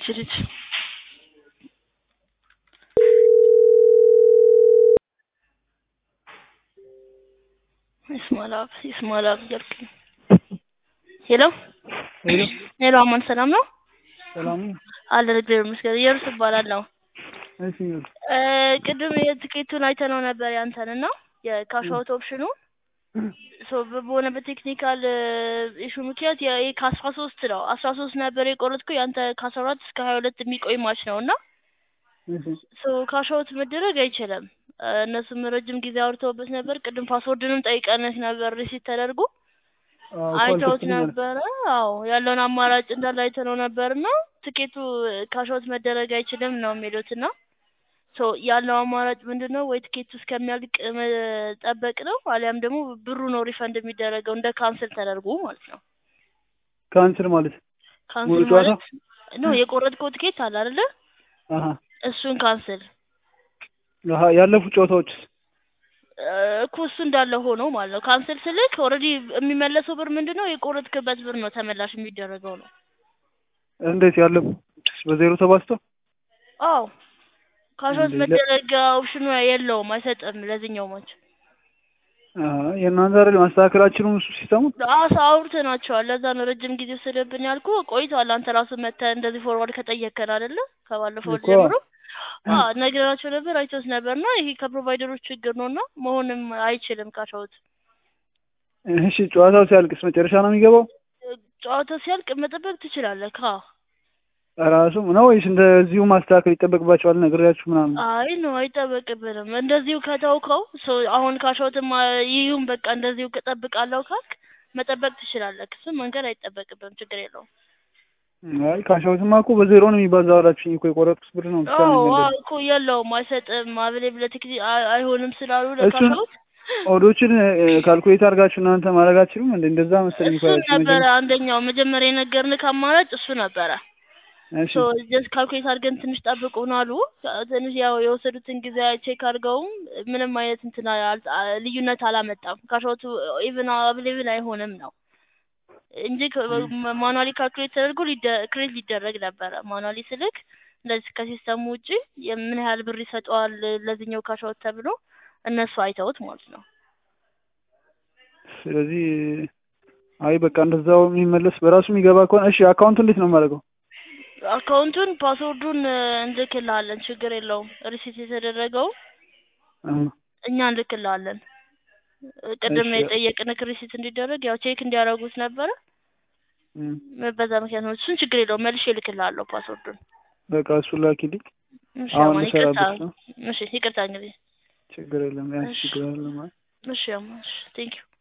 ልጅ ይስማላብ ይስማላብ እያልኩኝ ሄሎ ሄሎ ሄሎ አማን ሰላም ነው ሰላም ነው? አለን እግዚአብሔር ይመስገን እየሩስ እባላለሁ እሺ እ ቅድም የትኬቱን አይተነው ነበር ያንተን እና የካሽ አውት ኦፕሽኑ ሶ በሆነ በቴክኒካል ኢሹ ምክንያት ይሄ ከአስራ ሶስት ነው አስራ ሶስት ነበር የቆረጥኩ ያንተ ከአስራ አራት እስከ ሀያ ሁለት የሚቆይ ማች ነው እና እሺ ሶ ካሽ አውት መደረግ አይችልም እ እነሱም ረጅም ጊዜ አውርተውበት ነበር ቅድም ፓስወርድንም ጠይቀንህ ነበር ሪሲት ተደርጎ አዎ አይተውት ኮልተኛ ነበረ አዎ ያለውን አማራጭ እንዳለ አይተነው ነበር እና ትኬቱ ካሽ አውት መደረግ አይችልም ነው የሚሉት እና ሶ ያለው አማራጭ ምንድን ነው ወይ ትኬቱ እስከሚያልቅ መጠበቅ ነው አሊያም ደግሞ ብሩ ነው ሪፈንድ የሚደረገው እንደ ካንስል ተደርጎ ማለት ነው ካንስል ማለት ሙሉ ካንስል ጨዋታ ማለት ነው የቆረጥከው ትኬት አለ አይደለ አሀ እሱን ካንስል አሀ ያለፉት ጨዋታዎች እ እኮ እሱ እንዳለ ሆኖ ማለት ነው ካንስል ስልክ ኦልሬዲ የሚመለሰው ብር ምንድን ነው የቆረጥክበት ብር ነው ተመላሽ የሚደረገው ነው እንዴት ያለፉት በዜሮ ተባዝቶ አዎ ካሾት እንዴ ለ- መደረግ ኦፕሽኑ የለውም አይሰጥም ለዚህኛው ማች አሀ የእናንተ አይደል ማስተካከላችሁም እሱ ሲስተሙ አሳ አውርተናቸዋል ለዛ ነው ረጅም ጊዜ ወሰደብን ያልኩ ቆይቷል አንተ ራሱ መተህ እንደዚህ ፎርዋርድ ከጠየቅከን አይደለ ከባለፈው እኮ ጀምሮ አዎ ነግረናቸው ነበር አይተውት ነበር እና ይሄ ከፕሮቫይደሮች ችግር ነው እና መሆንም አይችልም ካሾት እሺ ጨዋታው ሲያልቅስ መጨረሻ ነው የሚገባው ጨዋታው ሲያልቅ መጠበቅ ትችላለህ ካ ራሱ ነው ወይስ እንደዚሁ ማስተካከል ይጠበቅባቸዋል ነግሬያችሁ ምናምን አይ ነው አይጠበቅብንም እንደዚሁ ከተውከው ሶ አሁን ካሾትም ይሁን በቃ እንደዚሁ እጠብቃለሁ ካልክ መጠበቅ ትችላለህ እሱም መንገድ አይጠበቅብም ችግር የለውም አይ ካሻውትማ እኮ በዜሮ ነው የሚባዛው አላችሁኝ እኮ የቆረጥኩት ብር ነው ብቻ ነው አዎ የሚመለስ አዎ እኮ የለውም አይሰጥም አብሌብ ለቴክኒ አይ- አይሆንም ስላሉ እሱን ለካሾት ኦዶችን ካልኩሌት አድርጋችሁ እናንተ ማድረግ አትችሉም እንዴ እንደዛ መሰለኝ እኮ እሱን ያላችሁ ነበረ መጀመሪያ አንደኛው መጀመሪያ የነገርንህ አማራጭ እሱ ነበረ እሺ ሶ ጀስት ካልኩሌት አድርገን ትንሽ ጠብቁን አሉ ትንሽ ያው የወሰዱትን ጊዜ ቼክ አድርገውም ምንም አይነት እንትን አል- አ- ልዩነት አላመጣም ካሾቱ ኢቭን አብሌብል አይሆንም ነው እንጂ ማኑዋሊ ካልኩሌት ተደርጎ ክሬት ሊደረግ ነበረ ማኑዋሊ ስልክ እንደዚህ ከሲስተሙ ውጪ የምን ያህል ብር ይሰጠዋል ለዚህኛው ካሻውት ተብሎ እነሱ አይተውት ማለት ነው ስለዚህ አይ በቃ እንደዛው የሚመለስ በራሱ የሚገባ ከሆነ እሺ አካውንቱ እንዴት ነው የማደርገው አካውንቱን ፓስወርዱን እንልክልሃለን ችግር የለውም ሪሲት የተደረገው አዎ እኛ እንልክልሃለን ቅድም እሺ የጠየቅንክ ሪሲት እንዲደረግ ያው ቼክ እንዲያደርጉት ነበረ እም፣ በዛ ምክንያት ነው እሱን ችግር የለውም መልሼ እልክልሃለሁ ፓስወርዱን በቃ እሱን ላኪልኝ እሺ አሁን አማን ይቅርታ ልሰራበት ነው እሺ ይቅርታ እንግዲህ ችግር የለም ያ እሺ ችግር የለም እሺ አማን እሺ ቴንኪው